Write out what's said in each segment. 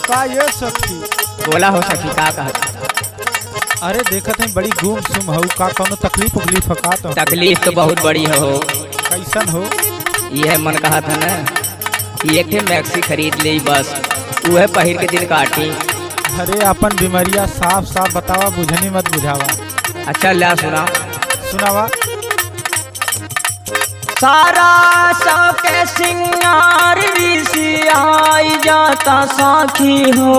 का ये सखी बोला हो सखी का कहत अरे देखत है बड़ी गुम सुम हऊ का कौनो तकलीफ उकलीफ का तो तकलीफ तो बहुत बड़ी हो कैसन हो यह मन कहा था ना कि एक ठे मैक्सी खरीद ली बस वह पहिर के दिन काटी अरे अपन बीमारिया साफ साफ बतावा बुझनी मत बुझावा अच्छा ला सुना सुनावा सारा के सिंगार आई जाता साखी हो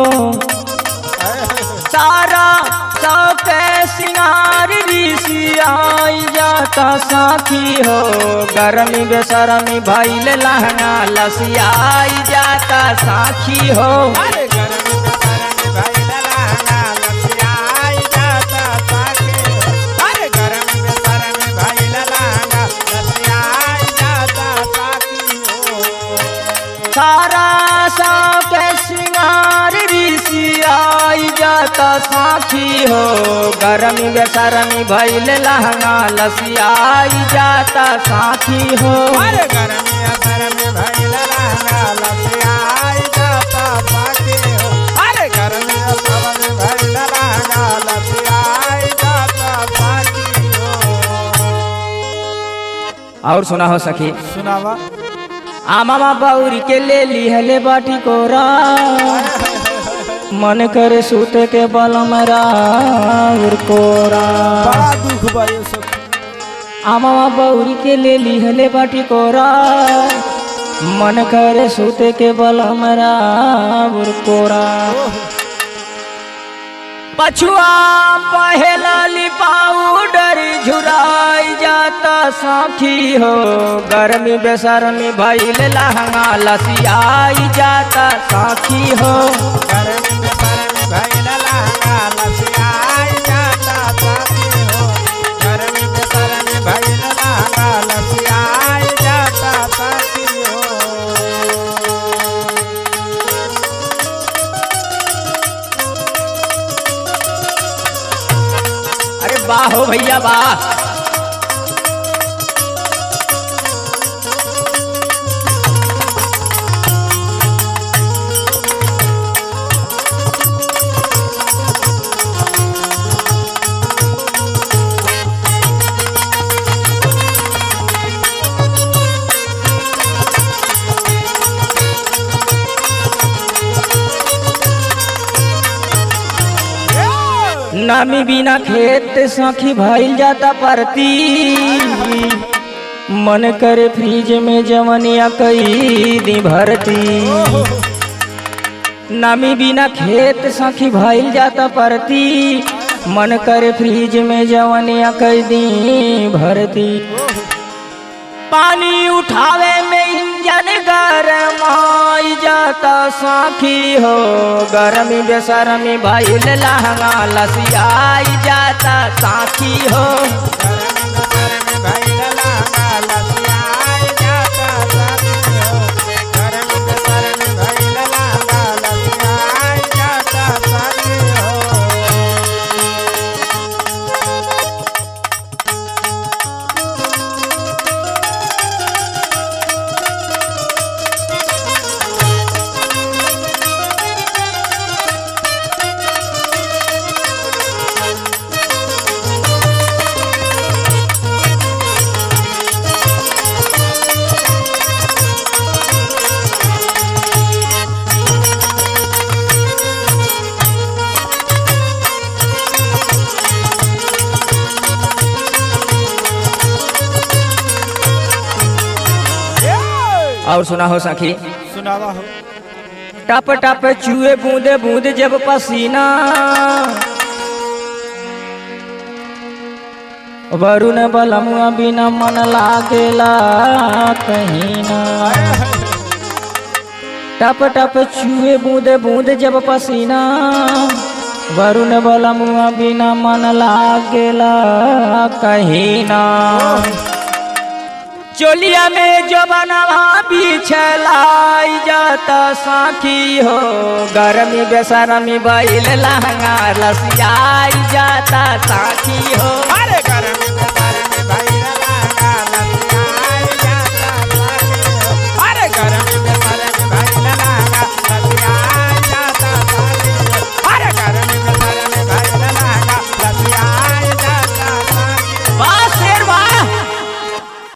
सारा के सिंगार आई जाता साखी हो गरमी बेसरमी भैल लहंगा लसियाई जाता साखी हो अरे गरमी में गरमी भाई ललाना लसियाई जाता साके अरे गरमी में गरमी भाई ललाना लसियाई जाता साकी हो सारा के सिंगार आई जाता साखी हो गरमी बेसरमी भैल लहंगा लसियाई जाता साखी हो अरे गरमी असर में भाई ललाना लसियाई जाता साके हो अरे गरमी असर में भाई ललाना लसियाई जाता साकी हो और सुना हो सखी सुनावा आमा बौरी के ले ली हले बाटी कोरा मन करे सूते के बलम राउर कोरा बड़ा दुख बा ये सब आमा बौरी के ले ली हले बाटी कोरा मन करे सूते के बलम राउर कोरा पछुआ पहला पाउडर झुराई जाता साखी हो गर्मी बेसरमी भैल लहंगा लसियाई जाता साखी हो गरमी में गरमी भाई ललाना लसियाई जाता साकी हो गरमी में गरमी भाई ललाना लसियाई जाता साकी हो अरे वाह हो भैया वाह नामी बिना खेत सखी भइल जाता परती मन करे फ्रिज में जवनिया कई दी भरती नामी बिना खेत सखी भइल जाता परती मन करे फ्रिज में जवनिया कई दी भरती पानी उठावे में इंजन गरमाई जाता साखी हो गरमी बेसरमी भइल लहंगा लसियाई जाता साखी हो गरमी में गरमी भाई ललाना लसियाई जाता साकी हो गरमी में गरमी भाई ललाना लसियाई जाता साकी हो और सुना हो सखी सुनावा हो टप टप चूहे बूंदे बूंद जब पसीना वरुण बलमुआ बिना मन लागेला कहीं ना टप टप चूहे बूंदे बूंद जब पसीना वरुण बलमुआ बिना मन लागेला कहीं ना चोलिया में जो बनवा बिछलाई जाता साखी हो गरमी बेसरमी बैल लहंगा लसियाई जाता साखी हो अरे गरमी में